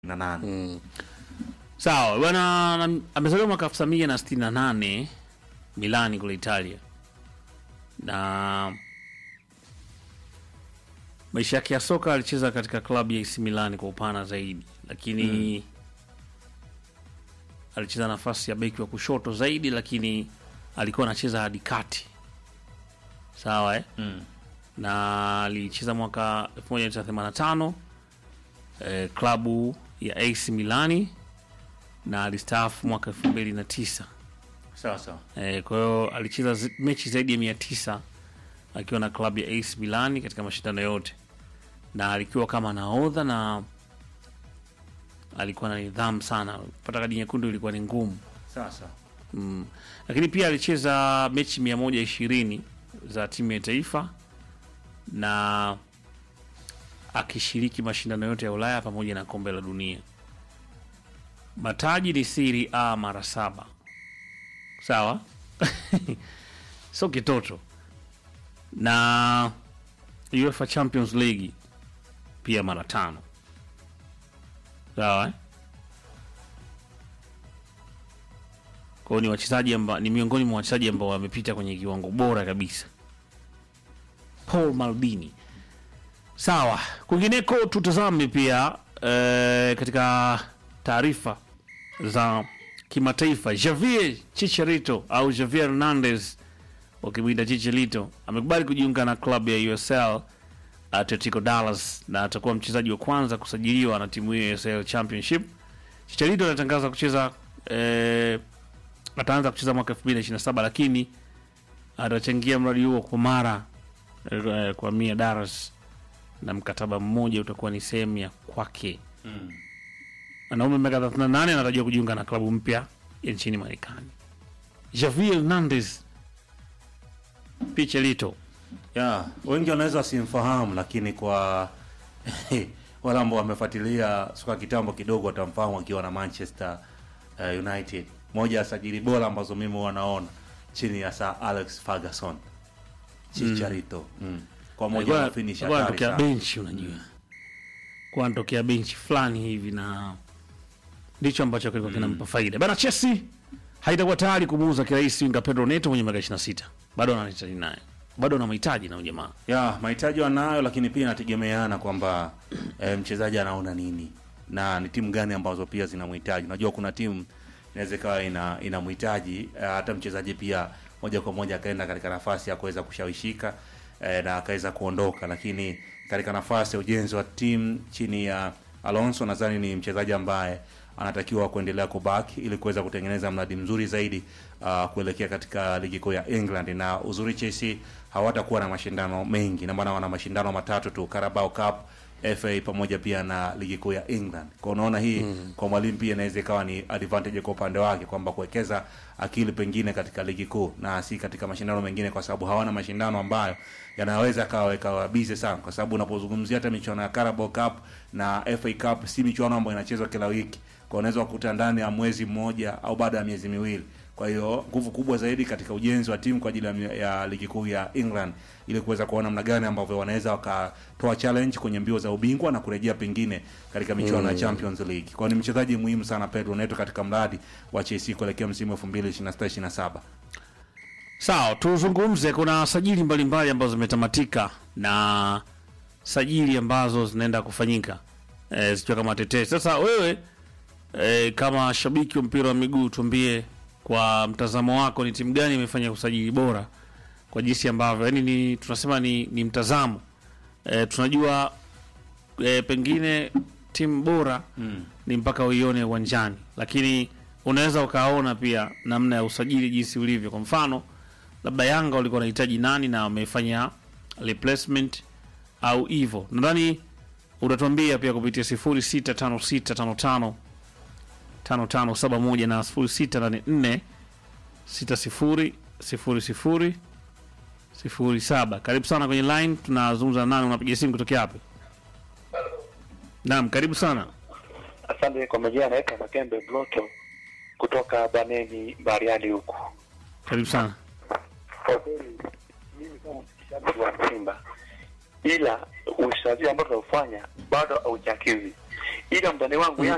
na nane Sawa bwana, na- amezaliwa mwaka elfu tisa mia na sitini na nane Milani kule Italia, na maisha yake ya soka alicheza katika klabu ya AC Milan kwa upana zaidi, lakini alicheza nafasi ya beki wa kushoto zaidi, lakini alikuwa anacheza hadi kati. Sawa eh? Mm. na alicheza mwaka 1985 eh, klabu ya AC Milani na alistaafu mwaka 2009. sawa sawa Eh, kwa hiyo alicheza zi- mechi zaidi ya 900 akiwa na klabu ya AC Milani katika mashindano yote, na alikuwa kama nahodha na alikuwa na nidhamu sana. Kupata kadi nyekundu ilikuwa ni ngumu sawa sawa mm. Lakini pia alicheza mechi 120 za timu ya taifa na akishiriki mashindano yote ya Ulaya pamoja na kombe la dunia. Mataji ni Serie A mara saba, sawa so kitoto, na UEFA Champions League pia mara tano, sawa eh? Kwa hiyo ni wachezaji ambao ni miongoni mwa wachezaji ambao wamepita kwenye kiwango bora kabisa. Paul Maldini. Sawa, kwingineko tutazame pia eh, katika taarifa za kimataifa, Javier Chicharito au Javier Hernandez wakimwita Chicharito amekubali kujiunga na klabu ya USL Atletico Dallas na atakuwa mchezaji wa kwanza kusajiliwa na timu hiyo ya USL Championship. Chicharito anatangaza kucheza eh, ataanza kucheza mwaka 2027 lakini atachangia mradi huo kwa mara eh, kwa mia Daras na mkataba mmoja utakuwa ni sehemu ya kwake. Anaume miaka 38 anatarajiwa kujiunga na klabu mpya ya nchini Marekani. Javier Hernandez Pichelito ya wengi wanaweza wasimfahamu, lakini kwa wale ambao wamefuatilia soka kitambo kidogo watamfahamu akiwa na Manchester uh, United, moja ya sajili bora ambazo mimi wanaona chini ya Sir Alex Ferguson. Chicharito mm. kwa moja alikuwa ya finish alikuwa hatari anatokea sana. benchi, unajua kwa anatokea benchi fulani hivi, na ndicho ambacho kilikuwa kinampa faida bana. Chelsea haitakuwa tayari kumuuza kirahisi winga Pedro Neto mwenye miaka 26, bado anahitaji naye, bado anamhitaji na huyu jamaa ya mahitaji wanayo, lakini pia inategemeana kwamba e, mchezaji anaona nini na ni timu gani ambazo pia zinamhitaji. Unajua kuna timu inaweza ikawa ina inamhitaji e, hata mchezaji pia moja kwa moja akaenda katika nafasi ya kuweza kushawishika e, na akaweza kuondoka, lakini katika nafasi ya ujenzi wa timu chini ya Alonso nadhani ni mchezaji ambaye anatakiwa kuendelea kubaki ili kuweza kutengeneza mradi mzuri zaidi uh, kuelekea katika ligi kuu ya England. Na uzuri Chelsea hawatakuwa na mashindano mengi, na maana wana mashindano matatu tu, Carabao Cup, FA pamoja pia na ligi kuu ya England. Kwa unaona hii mm. kwa mwalimu pia inaweza ikawa ni advantage kwa upande wake kwamba kuwekeza akili pengine katika ligi kuu na si katika mashindano mengine, kwa sababu hawana mashindano ambayo yanaweza kaweka busy sana, kwa sababu unapozungumzia hata michuano ya Carabao Cup na FA Cup si michuano ambayo inachezwa kila wiki, kwa unaweza kukuta ndani ya mwezi mmoja au baada ya miezi miwili. Kwa hiyo nguvu kubwa zaidi katika ujenzi wa timu kwa ajili ya, ya ligi kuu ya England ili kuweza kuona namna gani ambavyo wanaweza wakatoa challenge kwenye mbio za ubingwa na kurejea pengine katika michuano ya Champions League. Kwa hiyo ni mchezaji muhimu sana Pedro Neto katika mradi wa Chelsea kuelekea msimu 2026 27. Sawa, tuzungumze. Kuna sajili mbalimbali ambazo zimetamatika na sajili ambazo zinaenda kufanyika e, zikiwa kama tetesi. Sasa wewe e, kama shabiki wa mpira wa miguu, tuambie kwa mtazamo wako, ni timu gani imefanya usajili bora kwa jinsi ambavyo yani ni tunasema ni, ni mtazamo e, tunajua e, pengine timu bora Mm. ni mpaka uione uwanjani, lakini unaweza ukaona pia namna ya usajili jinsi ulivyo. Kwa mfano, labda Yanga walikuwa wanahitaji nani na wamefanya replacement au hivyo. Nadhani utatuambia pia kupitia 065655 5571 na 0684 60 00 07. Karibu sana kwenye line, tunazungumza na nani? Unapiga simu kutokea hapo? Naam, karibu sana. Asante kwa majina, anaitwa Makembe Bloto kutoka Baneni Bariadi huku. Karibu sana. Kwa kweli mimi kama mshabiki wa Simba, ila usajili ambao tunaufanya bado haujakidhi, ila mtani wangu